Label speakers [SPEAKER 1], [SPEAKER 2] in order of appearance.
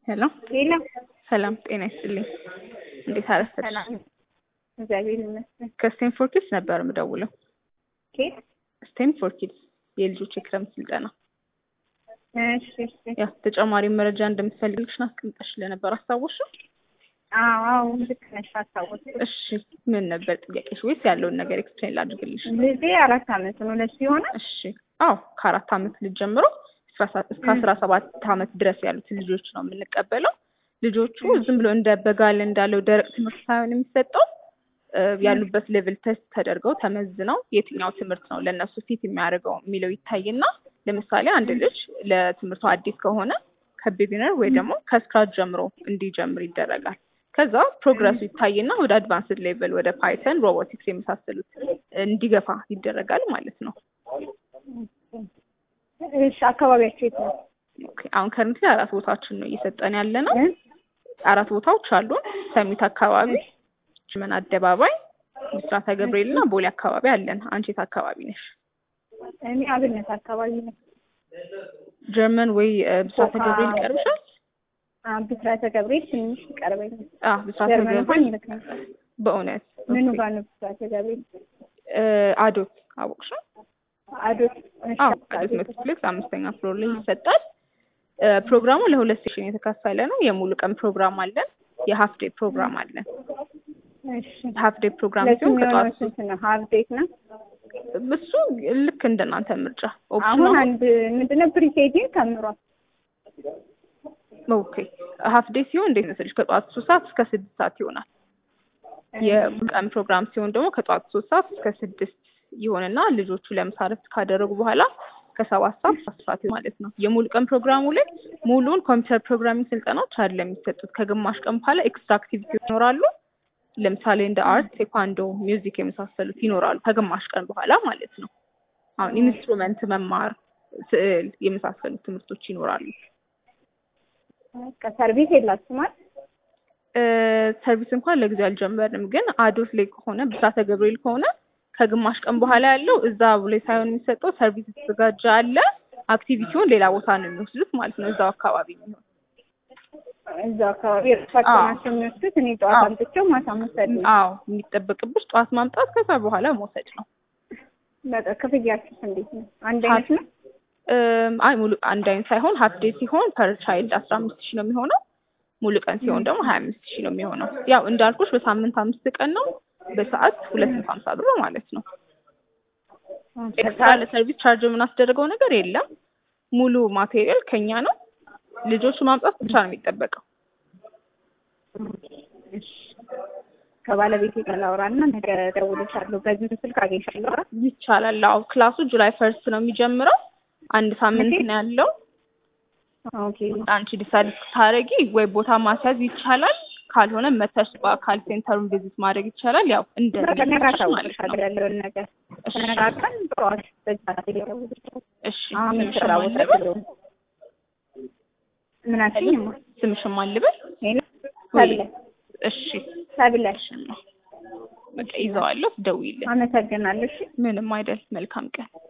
[SPEAKER 1] ሄሎ
[SPEAKER 2] ሌላ
[SPEAKER 1] ሰላም ጤና ይስጥልኝ። እንዴት አረፈድሽ?
[SPEAKER 2] ሰላም እግዚአብሔር ይመስገን።
[SPEAKER 1] ከስቴንፎርድ ኪድስ ነበር የምደውለው።
[SPEAKER 2] ኬት
[SPEAKER 1] ስቴንፎርድ ኪድስ የልጆች የክረምት ስልጠና።
[SPEAKER 2] እሺ እሺ።
[SPEAKER 1] ያው ተጨማሪ መረጃ እንደምትፈልግልሽን አስቀምጠሽ ስለነበር አስታወስሽው?
[SPEAKER 2] አዎ አዎ ልክ ነሽ፣ አስታወስኩ።
[SPEAKER 1] እሺ ምን ነበር ጥያቄሽ? ወይስ ያለውን ነገር ኤክስፕሌን ላድርግልሽ?
[SPEAKER 2] ልጄ አራት አመት ነው። ለሱ የሆነ
[SPEAKER 1] እሺ አዎ ከአራት አመት ልጅ ጀምሮ እስከ አስራ ሰባት አመት ድረስ ያሉትን ልጆች ነው የምንቀበለው። ልጆቹ ዝም ብሎ እንደ በጋል እንዳለው ደረቅ ትምህርት ሳይሆን የሚሰጠው ያሉበት ሌቭል ቴስት ተደርገው ተመዝነው የትኛው ትምህርት ነው ለእነሱ ፊት የሚያደርገው የሚለው ይታይና ለምሳሌ አንድ ልጅ ለትምህርቱ አዲስ ከሆነ ከቢጊነር ወይ ደግሞ ከስክራች ጀምሮ እንዲጀምር ይደረጋል። ከዛ ፕሮግረሱ ይታይና ወደ አድቫንስድ ሌቭል ወደ ፓይተን፣ ሮቦቲክስ የመሳሰሉት እንዲገፋ ይደረጋል ማለት ነው።
[SPEAKER 2] እሺ አካባቢያቸው የት ነው?
[SPEAKER 1] ኦኬ አሁን ከረንት ላይ አራት ቦታዎችን ነው እየሰጠን ያለ ነው። አራት ቦታዎች አሉን። ሰሚት አካባቢ፣ ጅመን አደባባይ፣ ምስራተ ገብርኤል እና ቦሌ አካባቢ አለን። አንቺ የት አካባቢ ነሽ?
[SPEAKER 2] እኔ አብነት አካባቢ ነው።
[SPEAKER 1] ጀርመን ወይ ብስራተ ገብርኤል ይቀርብሻል?
[SPEAKER 2] ብስራተ ገብርኤል ትንሽ ይቀርበኛል።
[SPEAKER 1] አዎ ብስራተ
[SPEAKER 2] ጀርመን እንኳን
[SPEAKER 1] ገብርኤል
[SPEAKER 2] ይልካል።
[SPEAKER 1] በእውነት
[SPEAKER 2] ምኑ
[SPEAKER 1] ኦኬ።
[SPEAKER 2] ጋር ነው ብስራተ ገብርኤል?
[SPEAKER 1] እ አዶት አወቅሽው?
[SPEAKER 2] አዶት እሺ፣
[SPEAKER 1] አዎ አዶት ሜትሪፕሌክስ አምስተኛ ፍሎር ላይ ይሰጣል። እ ፕሮግራሙ ለሁለት ሴሽን የተካፈለ ነው። የሙሉ ቀን ፕሮግራም አለን፣ የሀፍ ዴይ ፕሮግራም አለን።
[SPEAKER 2] እሺ
[SPEAKER 1] ሀፍ ዴይ ፕሮግራም
[SPEAKER 2] ለሱ
[SPEAKER 1] ሲሆን
[SPEAKER 2] የሚሆነው
[SPEAKER 1] ከጠዋት
[SPEAKER 2] ስንት ነው? ሀፍ ዴት ነው።
[SPEAKER 1] እሱ ልክ እንደናንተ ምርጫ ኦፕሽን
[SPEAKER 2] አሁን
[SPEAKER 1] ነው።
[SPEAKER 2] አንድ ምንድነው ፕሪኬጂን ተምሯል።
[SPEAKER 1] ኦኬ ሀፍ ዴይ ሲሆን እንዴት መሰለሽ ከጠዋት ሶስት ሰዓት እስከ ስድስት ሰዓት ይሆናል። የቀን ፕሮግራም ሲሆን ደግሞ ከጠዋት ሶስት ሰዓት እስከ ስድስት ይሆንና ልጆቹ ለምሳ እረፍት ካደረጉ በኋላ ከሰባት ሰዓት እስከ አስር ሰዓት ማለት ነው። የሙሉ ቀን ፕሮግራሙ ላይ ሙሉውን ኮምፒውተር ፕሮግራሚንግ ስልጠናዎች አይደለም የሚሰጡት። ከግማሽ ቀን በኋላ ኤክስትራ አክቲቪቲ ይኖራሉ። ለምሳሌ እንደ አርት፣ ቴኳንዶ፣ ሚውዚክ የመሳሰሉት ይኖራሉ ከግማሽ ቀን በኋላ ማለት ነው። አሁን ኢንስትሩመንት መማር፣ ስዕል የመሳሰሉት ትምህርቶች ይኖራሉ።
[SPEAKER 2] በቃ ሰርቪስ የላችሁም አይደል?
[SPEAKER 1] እ ሰርቪስ እንኳን ለጊዜው አልጀመርንም፣ ግን አዶት ላይ ከሆነ ብስራተ ገብርኤል ከሆነ ከግማሽ ቀን በኋላ ያለው እዛ ላይ ሳይሆን የሚሰጠው ሰርቪስ የተዘጋጀ አለ። አክቲቪቲውን ሌላ ቦታ ነው የሚወስዱት ማለት ነው፣ እዛው አካባቢ የሚሆን
[SPEAKER 2] እዛው አካባቢ እርሳቸው
[SPEAKER 1] አዎ።
[SPEAKER 2] ናቸው የሚወስዱት። እኔ ጠዋት
[SPEAKER 1] አዎ።
[SPEAKER 2] አምጥቼው ማታ መውሰድ ነው።
[SPEAKER 1] አዎ የሚጠበቅብሽ ጠዋት ማምጣት ከዛ በኋላ መውሰድ ነው።
[SPEAKER 2] በቃ ክፍያችሁስ እንዴት ነው? አንድ አይነት ነው?
[SPEAKER 1] እም፣ አይ ሙሉ አንድ አይነት ሳይሆን ሀፍ ዴይ ሲሆን ፐር ቻይልድ አስራ አምስት ሺህ ነው የሚሆነው። ሙሉ ቀን ሲሆን ደግሞ ሀያ አምስት ሺህ ነው የሚሆነው። ያው እንዳልኩሽ በሳምንት አምስት ቀን ነው፣ በሰዓት ሁለት መቶ ሀምሳ ብር ማለት ነው። ኤክስትራ ለሰርቪስ ቻርጅ የምናስደርገው ነገር የለም። ሙሉ ማቴሪያል ከኛ ነው። ልጆቹ ማምጣት ብቻ ነው የሚጠበቀው።
[SPEAKER 2] እሺ። ከባለቤቴ ጋር ላውራና ነገ እደውልልሻለሁ። በዚህ ስልክ አገኝሻለሁ። አይደል?
[SPEAKER 1] ይቻላል። አዎ ክላሱ ጁላይ ፈርስት ነው የሚጀምረው። አንድ ሳምንት
[SPEAKER 2] መቼ?
[SPEAKER 1] ነው ያለው።
[SPEAKER 2] ኦኬ
[SPEAKER 1] አንቺ ዲሳይድ ስታደርጊ ወይ ቦታ ማስያዝ ይቻላል፣ ካልሆነ መተሽ በአካል ሴንተሩን ቪዚት ማድረግ ይቻላል። ያው እንደ
[SPEAKER 2] በቃ ነገ
[SPEAKER 1] ልጆችሽ ማለት ነው።
[SPEAKER 2] አሳውቅሻለሁ ያለውን ነገር
[SPEAKER 1] እሺ
[SPEAKER 2] ተነጋግረን ጠዋት በዛ ሰዓት እደውልልሻለሁ።
[SPEAKER 1] እሺ
[SPEAKER 2] አሁን
[SPEAKER 1] ስምሽን
[SPEAKER 2] ስራ
[SPEAKER 1] ማን
[SPEAKER 2] ቦታ
[SPEAKER 1] ልበል?
[SPEAKER 2] ስለሆንኩ ምን አልሽኝ? እማ?
[SPEAKER 1] ስምሽን ማን ልበል?
[SPEAKER 2] ሄሎ
[SPEAKER 1] ወይ
[SPEAKER 2] ሰብለ
[SPEAKER 1] እሺ
[SPEAKER 2] ሰብለ
[SPEAKER 1] እሺ ነው በቃ ይዘዋለሁ። ደውይልኝ።
[SPEAKER 2] አመሰግናለሁ። እሺ
[SPEAKER 1] ምንም አይደል። መልካም ቀን